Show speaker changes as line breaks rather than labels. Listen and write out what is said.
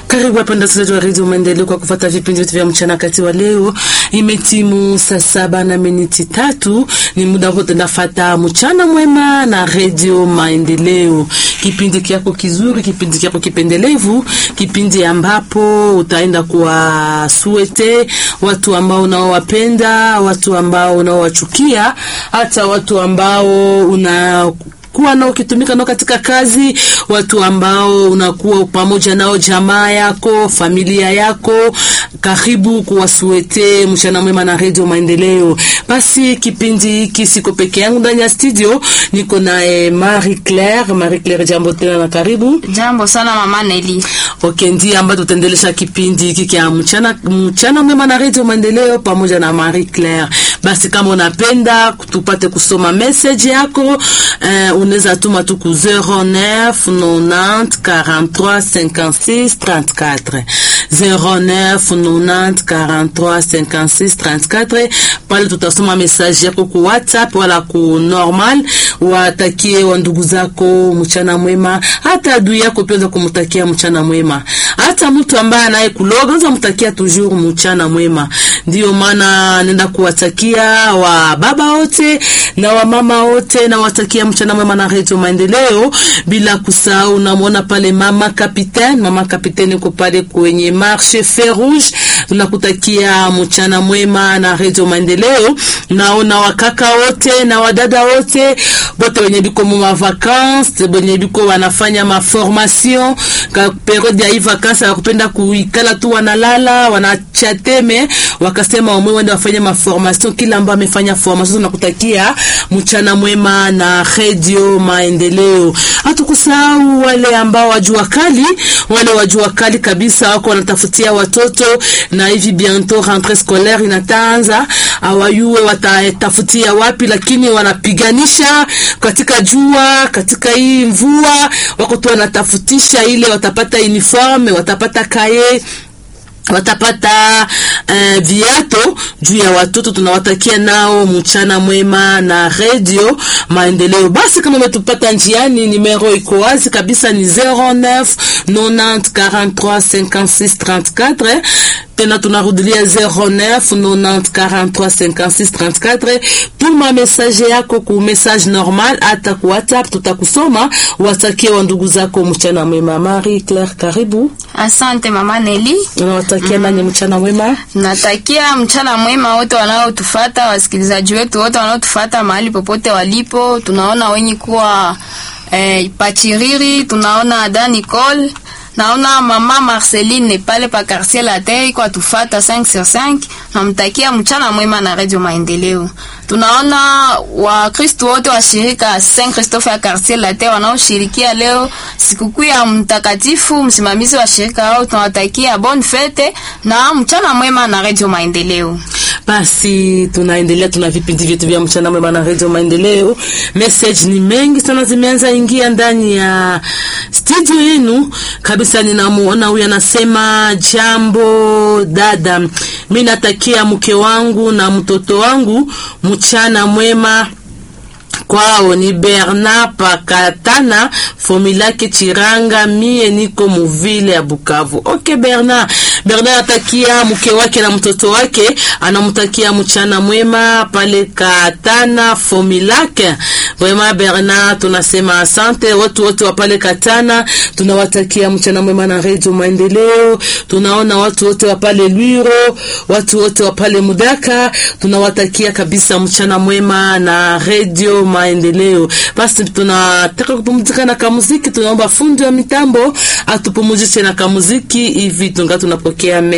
Karibu wapenda wasikilizaji wa redio Maendeleo kwa kufuata vipindi vyetu vya mchana kati wa leo. Imetimu saa saba na miniti tatu, ni muda wote nafata mchana mwema na redio Maendeleo, kipindi kyako kizuri, kipindi kyako kipendelevu, kipindi ambapo utaenda kuwasuete watu ambao unaowapenda, watu ambao unaowachukia, hata watu ambao una kuwa nao ukitumika nao katika kazi, watu ambao unakuwa pamoja nao, jamaa yako, familia yako, karibu kuwasuete mchana mwema na redio Maendeleo. Basi kipindi hiki siko peke yangu ndani ya studio, niko na eh, Marie Claire. Marie Claire, jambo tena na karibu.
Jambo sana mama Neli.
Okay, ndiye ambaye tutaendelesha kipindi hiki kia mchana mchana mwema na redio Maendeleo pamoja na Marie Claire. Basi kama unapenda tupate kusoma message yako eh, unaweza tuma tu ku 09 90 43 56 34 09 90 43 56 34. Pale tutasoma message yako ku WhatsApp wala ku normal, watakie wa ndugu zako mchana mwema, hata adui yako pia kumtakia mchana mwema, hata mtu ambaye anaye kuloga unaweza mtakia toujours mchana mwema. Ndio maana nenda kuwatakia wa baba wote na wa mama wote na watakia mchana mwema na redio Maendeleo, bila kusahau namwona pale mama kapitaine, mama kapitaine uko pale kwenye marche fer rouge, tunakutakia mchana mwema na redio Maendeleo. Naona wakaka wote na wadada wote bote wenye biko mu ma vacances, wenye biko wanafanya ma formation ka periode ya hii vacances, wakupenda kuikala tu wanalala wanachateme, wakasema wamwe wende wafanye ma formation. Kila ambaye amefanya formation tunakutakia mchana mwema na redio Maendeleo. Hatukusahau wale ambao wajua kali, wale wajua kali kabisa wako wanatafutia watoto, na hivi bientôt rentrée scolaire inataanza, awayue watatafutia wapi, lakini wanapiganisha katika jua, katika hii mvua, wako tu wanatafutisha ile watapata uniforme, watapata kaye watapata uh, viato juu ya watoto. Tunawatakia nao mchana mwema na redio Maendeleo. Basi kama umetupata njiani, nimero iko wazi kabisa, ni 09 90 43 56 34 tena tunarudilia 09 90 43 56 34. Tuma message yako ku message normal hata ku WhatsApp, tutakusoma. Watakie wa ndugu zako mchana mwema. Marie Claire, karibu.
Asante mama Neli.
Unawatakia mm. nani mchana mwema?
Natakia mchana mwema wote wanaotufata, wasikilizaji wetu wote wanaotufata mahali popote walipo. Tunaona wenye kuwa eh, Pachiriri, tunaona Ada Nicole naona mama Marceline pale pa quartier la Terre kwa tufata 5 sur 5. Namtakia mchana mwema na Radio Maendeleo. Tunaona Wakristo wote wa shirika Saint Christophe ya quartier la Terre wanaoshirikia leo sikukuu ya mtakatifu msimamizi wa shirika hao, tunawatakia bonne fete na mchana mwema na Radio Maendeleo.
Basi tunaendelea, tuna vipindi vyetu vya mchana mwema na Radio Maendeleo. Message ni mengi sana zimeanza ingia ndani ya studio yenu kabisa. Ninamuona huyu anasema, jambo dada, mimi natakia mke wangu na mtoto wangu mchana mwema kwao ni Bernard Pakatana Fomilake Chiranga, mie niko muvile ya Bukavu. Okay, Bernard. Bernard atakia mke wake na mtoto wake, anamtakia mchana mwema pale Katana Fomilake. Vraiment Bernard, tunasema asante watu wote wa pale Katana, tunawatakia mchana mwema na Radio Maendeleo. Tunaona watu wote wa pale Lwiro, watu wote wa pale Mudaka, tunawatakia kabisa mchana mwema na Radio Maendeleo. Basi tunataka kupumzika na kamuziki, tunaomba fundi wa mitambo atupumuzishe na kamuziki hivi tunga tunapokea